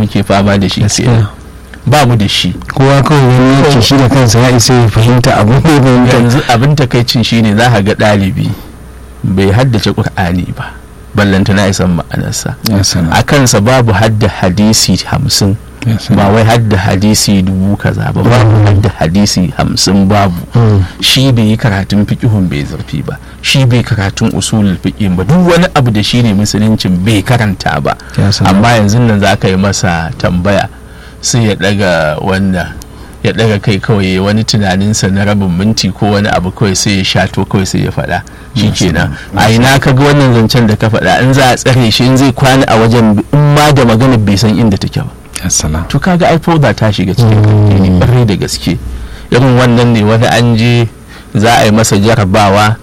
muke fama da shi kenan ba mu da shi kowa kawai wani yake shi da kansa ya isa ya fahimta abin da ya fahimta yanzu abin takaicin shine za ka ga ɗalibi bai haddace ƙur'ani ba ballanta na isan ma'anarsa ya sana a kansa babu hadda hadisi hamsin ya sana ba wai hadda hadisi dubu kaza ba babu hadda hadisi hamsin babu Mm. shi bai yi karatun fiƙihun bai zurfi ba shi bai karatun usulul fiƙin ba duk wani abu da shi ne musuluncin bai karanta ba ya sana amma yanzu nan za ka yi masa tambaya sai ya daga wanda ya daga kai kawai ya wani tunaninsa na rabin minti ko wani abu kawai sai ya shato kawai sai ya faɗa shi kenan a ina ka ga wannan zancen da ka faɗa in za a tsare shi in zai kwana a wajen in ma da magana bai san inda take ba ya sana to kaga ai fauda ta shiga cikin addini ƙwarai da gaske irin wannan ne wani an je za a yi masa jarabawa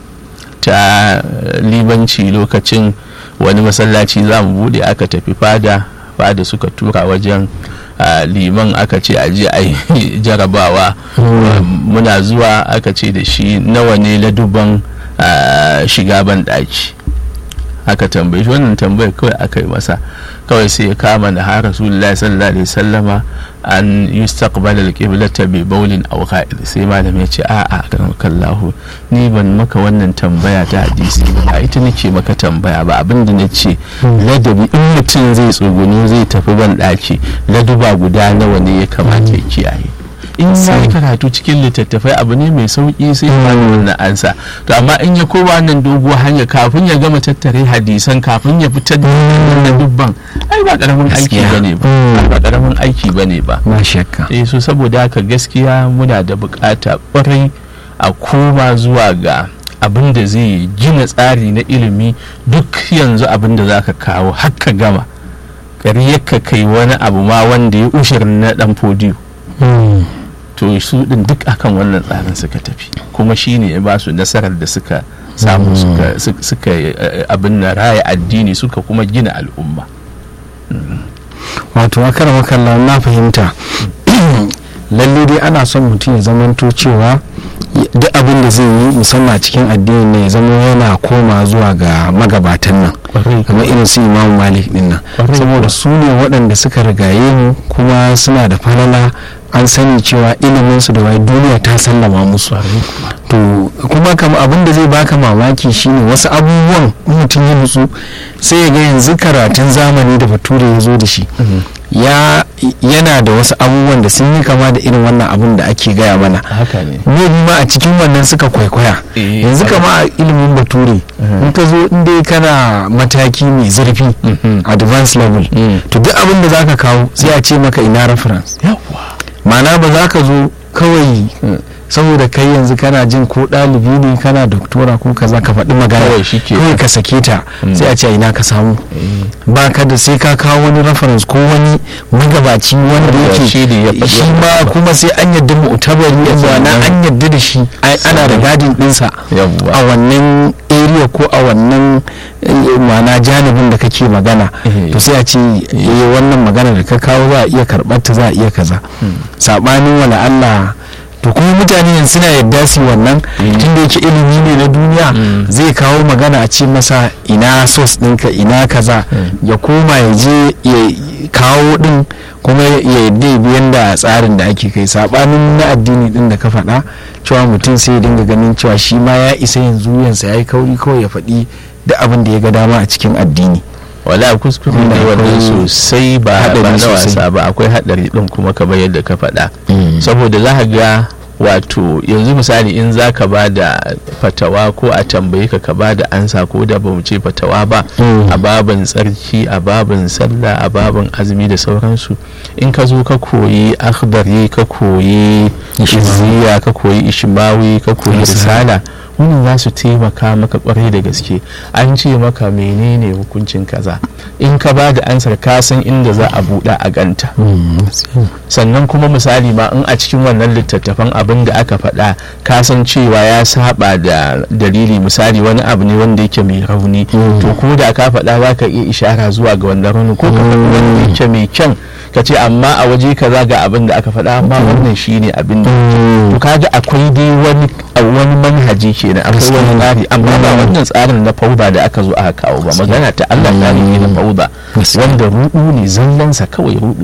ta eh, libanci lokacin wani masallaci za mu bude aka tafi fada fada suka tura wajen ah, liman aka ce a je a yi jarabawa muna zuwa aka ce da shi nawa ne laduban ah, shiga ban ɗaki aka tambaye shi wannan tambayar kawai aka yi masa kawai sai ya kama na har rasulullahi sallallahu alaihi sallama an yustaqbal al-qiblata bi bawlin aw qa'id sai malam ya ce a a kallahu ni ban maka wannan tambaya ta hadisi ba ita nake maka tambaya ba abinda na ce ladabi in mutum zai tsugunu zai tafi ban daki laduba guda nawa ne ya kamata ya kiyaye in ya yi karatu cikin littattafai abu ne mai sauki sai ya bani wannan ansa to amma in ya koma wannan doguwar hanya kafin ya gama tattare hadisan kafin ya fitar da wannan dubban ai ba karamin aiki Gaskiya. bane ba Mm. ba karamin aiki bane ba ba shakka eh so saboda haka gaskiya muna da bukata kwarai a koma zuwa ga abin da zai gina tsari na ilimi duk yanzu abin da za ka kawo har ka gama ƙaryar ka kai wani abu ma wanda ya ushirin na dan fodiyo Mm. to su din duk akan wannan tsarin suka tafi kuma shine ya ba su nasarar da suka samu suka suka- suka eh, abin na raya addini suka kuma gina al'umma wato akara makalla na fahimta lalle dai ana son mutum ya zamanto cewa duk abin da zai yi musamman a cikin addini ne ya zama yana koma zuwa ga magabatan nan kamar irin su imamu malik din nan Kwarai saboda kuwa. su ne waɗanda suka rigaye mu kuma suna da falala an sani cewa ilimin su da wai duniya ta sallama musu to kuma kama abin da zai baka mamaki shine wasu abubuwan in mutum ya nutsu sai ya ga yanzu karatun zamani da bature ya zo da shi ya yana da wasu abubuwan da sun yi kama da irin wannan abin da ake gaya mana haka ne ne ma a cikin wannan suka kwaikwaya Eh, yanzu kwarai. kama a ilimin bature in ka zo in dai kana mataki mai zurfi Mhm. advanced level Mm. to duk abin da zaka kawo sai a ce maka ina reference yawwa ma'ana ba za ka zo kawai saboda kai yanzu kana jin ko ɗalibi ne kana doktora ko kaza ka faɗi magana Kawai shi ke- kawai ka sake ta Mm. sai a ce a ina ka samu ba ka da sai ka kawo wani reference ko wani magabaci wanda Wanda yake shi ne ya faɗi shi wannan ma abu. kuma sai an yadda mu'tabari Sannan- na an yadda da shi ai- ana da gadin ɗinsa Yawwa. a wannan area ko a wannan eh, ma'ana janibin da kake magana Eh. to sai a ce eh, wannan magana da ka kawo za a iya karɓar ta za a iya kaza saɓanin wala Allah to kuma mutane yanzu suna yadda su yi wannan Mm. tunda yake ilimi ne na duniya Mm. zai kawo magana a ce masa ina sos ɗinka ina kaza Mm. ya koma ya je ya kawo ɗin kuma ya yadda ya biyan da tsarin da ake kai saɓanin na addini ɗin da ka faɗa cewa mutum sai ya dinga ganin cewa shi ma ya isa yanzu yansa ya yi kauri kawai ya faɗi da abin da ya ga dama a cikin addini wala kuskure Wanda ne wannan akwai sosai ba haɗari ba na sosai. wasa ba akwai haɗari ɗin kuma kamar yadda ka faɗa saboda za ka ga wato yanzu misali in za ka ba da fatawa ko a tambaye ka ka ba da ansa ko da ba mu ce fatawa ba Mm. a babin tsarki a babin sallah a babin azumi da sauransu in ka zo ka koyi akhdari ka koyi Ishmawi. izziya ka koyi ishmawi ka koyi Risala. risala wannan za su taimaka maka kwarai da gaske an ce maka menene hukuncin kaza in ka ba da ansar ka san inda za a buɗa a ganta sannan kuma misali ma in a cikin wannan littattafan abin da aka faɗa ka san cewa ya saba da dalili misali wani abu ne wanda yake mai rauni Mm. to ko da ka faɗa za ka iya ishara zuwa ga wannan rauni ko ka faɗi wanda yake mai kyan ka ce amma a waje kaza ga abin da aka faɗa amma wannan shine abin da to kaga akwai dai wani a wani manhaji kenan akwai wani tsari amma ba Mm. wannan tsarin na fauda da aka zo aka kawo ba magana ta Allah ta ne na fauda Gaskiya. wanda ruɗu ne zallansa kawai ruɗu